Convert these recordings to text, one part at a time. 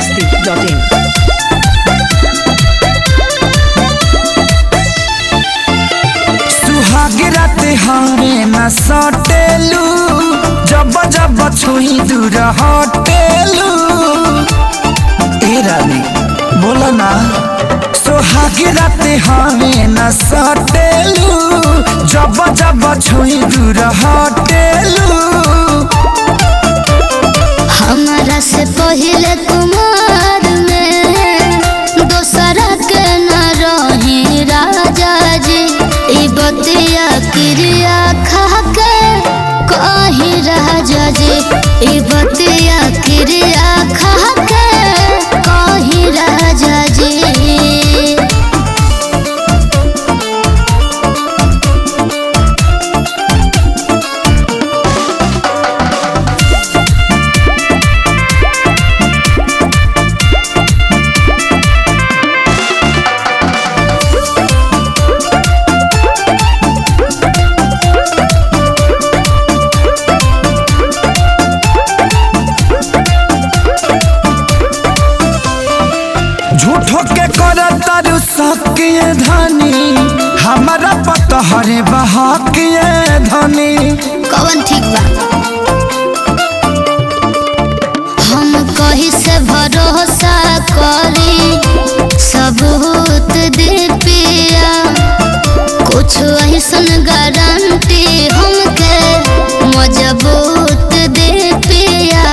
masti.in. सुहाग रात हरे न सटेलू जब जब छुई दूर हटेलू ए रानी बोला ना सुहाग रात हरे न सटेलू जब जब छुई दूर हटेलू हमारा से पहले कुमार में दोसरा के न रही राजा जी ई बतिया क्रिया खा के कही राजा जी ई बतिया क्रिया खा के कही राजा जी झूठो के कर तारू सकिए धनी हमारा पतहरे बहाकिए धनी कवन ठीक बा हम कही से भरोसा करी सबूत दे पिया कुछ ऐसन गारंटी हमके मजबूत दे पिया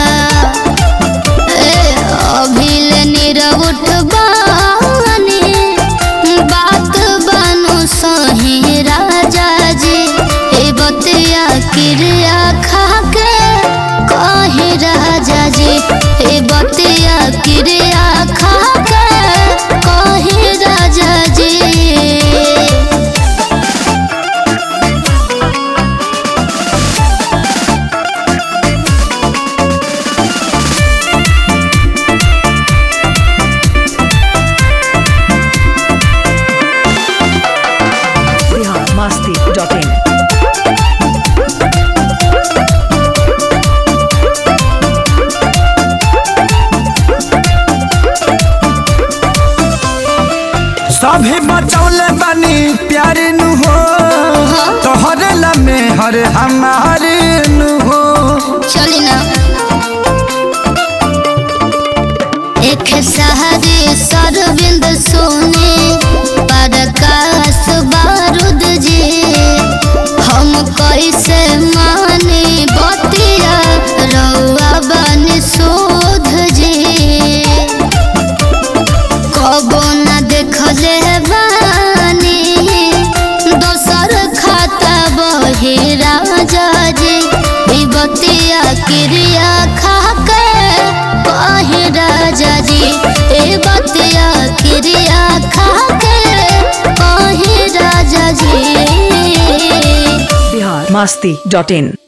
ए अभिल नीरव उठबानी बात बानु सही राजा जी ए बतिया क्रिया खा के कही राजा जी ए बतिया क्रिया खा के कही राजा जी Bihar masti.in. सभी बचौले बनी प्यार नु हो तोहरे लमे हर हमारे नु हो चली ना एक सहरी सरविंद सोने प्रकाश बारूद जी हम कैसे माने बतिया रउआ बन शोध जी कबो न देखले बानी दोसर खाता बहे राजा जी ई बतिया क्रिया खा के बहे राजा जी ए बतिया क्रिया खा के बहे राजा जी Bihar masti.in.